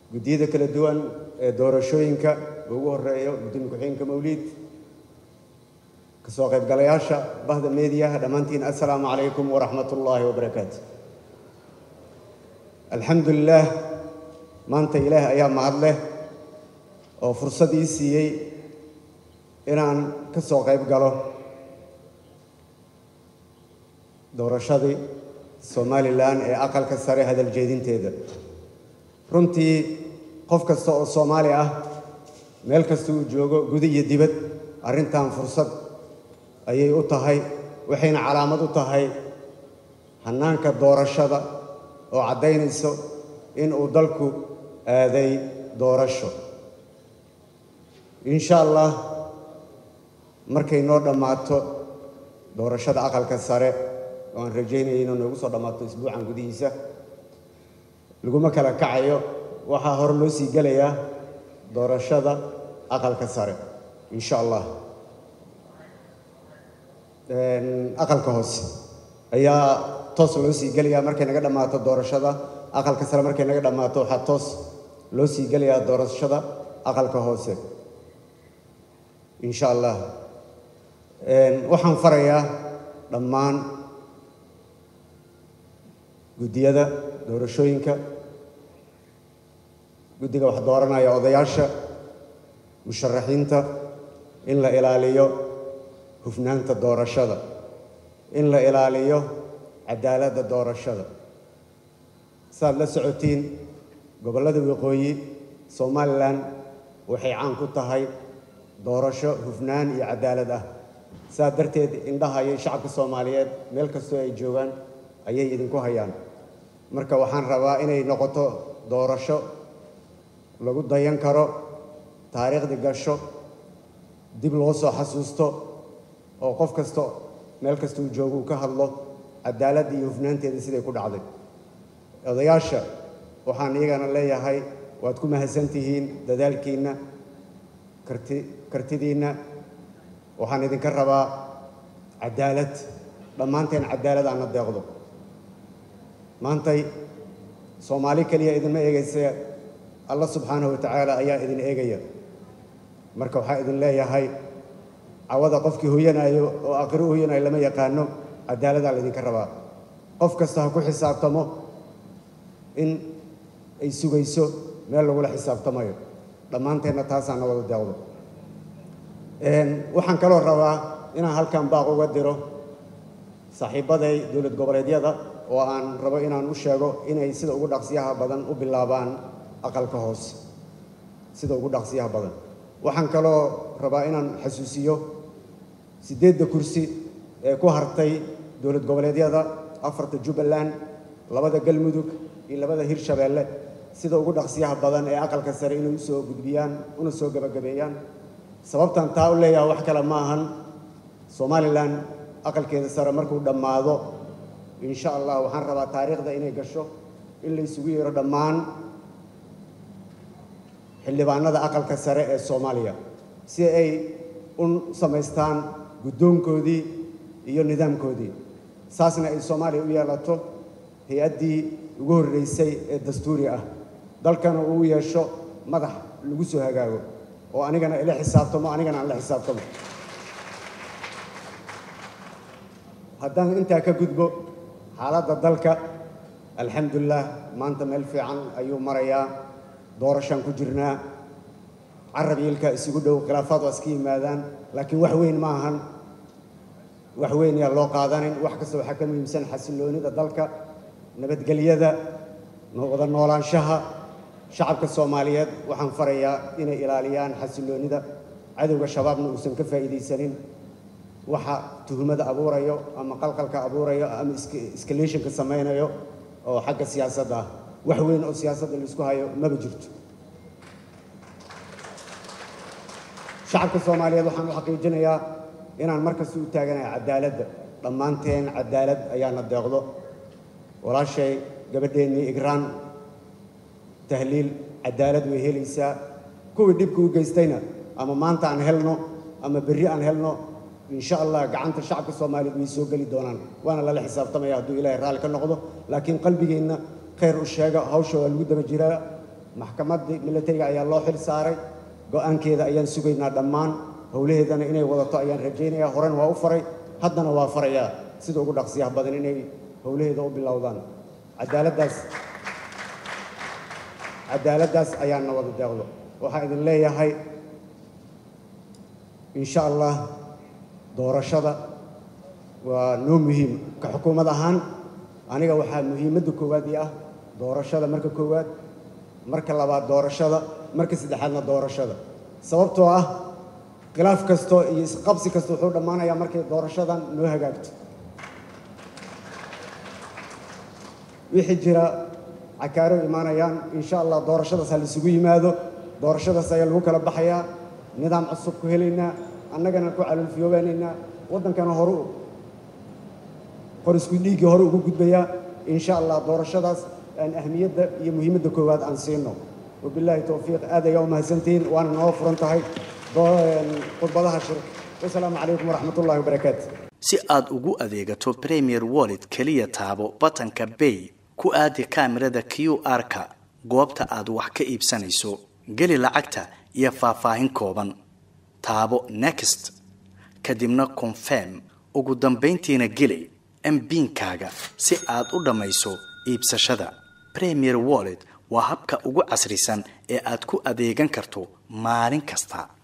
guddiyada kala duwan ee doorashooyinka ugu horeeyo gudoomiye ku-xigeenka mawliid kasoo qaybgalayaasha bahda meediyaha dhammaantiin assalaamu calaykum waraxmat ullaahi wabarakaatu alxamdu lilaah maanta ilaah ayaa mahad leh oo fursad ii siiyey inaan ka soo qayb galo doorashadii somalilan ee aqalka sare hadal jeedinteeda runtii qof kasta oo soomaali ah meel kasta uu joogo guda iyo dibad arrintan fursad ayay u tahay waxayna calaamad u tahay hannaanka doorashada oo caddaynayso in uu dalku aaday doorasho insha allah markay noo dhammaato doorashada aqalka sare oo aan rajaynaya inuu noogu soo dhammaato isbuucan gudihiisa laguma kala kacayo waxaa hore loo sii gelayaa doorashada aqalka sare insha allah aqalka hoose ayaa toos loo sii gelayaa markay naga dhammaato doorashada aqalka sare markay naga dhammaato waxaa toos loo sii gelayaa doorashada aqalka hoose insha allah waxaan farayaa dhammaan guddiyada doorashooyinka guddiga wax dooranaya odayaasha musharaxiinta in la ilaaliyo hufnaanta doorashada in la ilaaliyo cadaaladda doorashada saaad la socotiin gobollada waqooyi somalilan waxay caan ku tahay doorasho hufnaan iyo cadaalad ah saas darteed indhaha iyo shacabka soomaaliyeed meel kastoo ay joogaan ayay idinku hayaan marka waxaan rabaa inay noqoto doorasho lagu dayan karo taariikhdi gasho dib loo soo xasuusto oo qof kasta meel kasta uu joogo uu ka hadlo cadaaladda iyo hufnaanteeda siday ku dhacday odayaasha waxaan iyagana leeyahay waad ku mahadsan tihiin dadaalkiinna karti kartidiinna waxaan idinka rabaa cadaalad dhammaanteen cadaalad aan la deeqdo maantay soomaali keliya idinma eegaysa alla subxaanahu watacaala ayaa idin eegaya marka waxaa idin leeyahay cawada qofkii hoyanaayo oo aqri u hoyanayo lama yaqaano cadaaladaa laydinka rabaa qof kasta ha ku xisaabtamo in ay sugayso meel lagula xisaabtamayo dhammaanteenna taasaana wada deeqdo waxaan kaloo rabaa inaan halkan baaq uga diro saaxiibbaday dowlad goboleedyada oo aan rabo inaan u sheego inay sida ugu dhaqsiyaha badan u bilaabaan aqalka hoose sida ugu dhaqsiyaha badan waxaan kaloo rabaa inaan xasuusiyo siddeedda kursi ee ku hartay dowlad goboleedyada afarta jubbaland labada galmudug iyo labada hirshabeelle sida ugu dhaqsiyaha badan ee aqalka sare inay usoo gudbiyaan una soo gebagabeeyaan sababtan taa u leeyaha wax kale ma ahan somalilan aqalkeeda sare markuu dhammaado insha allah waxaan rabaa taariikhda inay gasho in la isugu yeero dhammaan xildhibaanada aqalka sare ee soomaaliya si ay u samaystaan guddoonkoodii iyo nidaamkoodii saasna ay soomaaliya u yeelato hay-addii ugu horreysay ee dastuuri ah dalkana uu yeesho madax lagu soo hagaago oo anigana ila xisaabtamo anigana aan la xisaabtamo haddaan intaa ka gudbo xaaladda dalka alxamdulilah maanta meel fiican ayuu marayaa doorashaan ku jirnaa carab yiilka isugu dhow khilaafaad waa iska yimaadaan laakiin wax weyn ma ahan wax weyn yaa loo qaadanin wax kasta waxaa ka muhiimsan xasilloonida dalka nabadgelyada wada noolaanshaha shacabka soomaaliyeed waxaan farayaa inay ilaaliyaan xasilloonida cadowga shabaabna uusan ka faa'iidaysanin waxa tuhumada abuurayo ama qalqalka abuurayo ama escalationka samaynayo oo xagga siyaasadda ah wax weyn oo siyaasadda laisku hayo maba jirto shacabka soomaaliyeed waxaan u xaqiijinayaa inaan markasta u taaganahay cadaaladda dhammaanteen cadaalad ayaana deeqdo walaashay gabadheennii igraan tahliil cadaalad way helaysaa kuwii dhibka u geystayna ama maanta aan helno ama berri aan helno insha allah gacanta shacabka soomaaliyeed way soo geli doonaan waana lala xisaabtamaya hadduu ilaahay raalli ka noqdo laakiin qalbigeenna khayr u sheega hawsha waa lagu daba jiraa maxkamaddii militariga ayaa loo xil saaray go-aankeeda ayaan sugaynaa dhammaan howlaheedana inay wadato ayaan rajaynayaa horena waa u faray haddana waa farayaa sida ugu dhaqsiyaha badan inay howlaheeda u bilowdaan cadaaladdaas cadaaladdaas ayaana wada deeqdo waxaan idin leeyahay insha allah doorashada waa noo muhiim ka xukuumad ahaan aniga waxaa muhiimadda koowaad ii ah doorashada marka koowaad marka labaad doorashada marka saddexaadna doorashada sababtoo ah khilaaf kasto iyo isqabsi kasta wuxuu dhammaanayaa markay doorashadan noo hagaagto wixii jira cakaaro imaanayaan insha allah doorashadaas ha laisugu yimaado doorashadaas ayaa lagu kala baxayaa nidaam cusub ku helaynaa annagana ku calolfiyoobaanaynaa waddankana horu qor isku dhiiggii hore ugu gudbayaa insha allah doorashadaas aan ahmiyadda iyo muhiimadda koowaad aan siino wabilaahi towfiiq aad ayaa u mahadsantihiin waana noo furan tahay khudbadaha shirka wasalaamu calaykum waraxmat ullahi wabarakaatu si aad ugu adeegato premier wallet keliya taabo batanka bay ku aadi kaamirada q r-ka goobta aad wax ka iibsanayso geli lacagta iyo faahfaahin kooban taabo next kadibna confirm ugu dambayntiina geli mbiinkaaga si aad u dhammayso iibsashada premier wallet waa habka ugu casrisan ee aad ku adeegan karto maalin kasta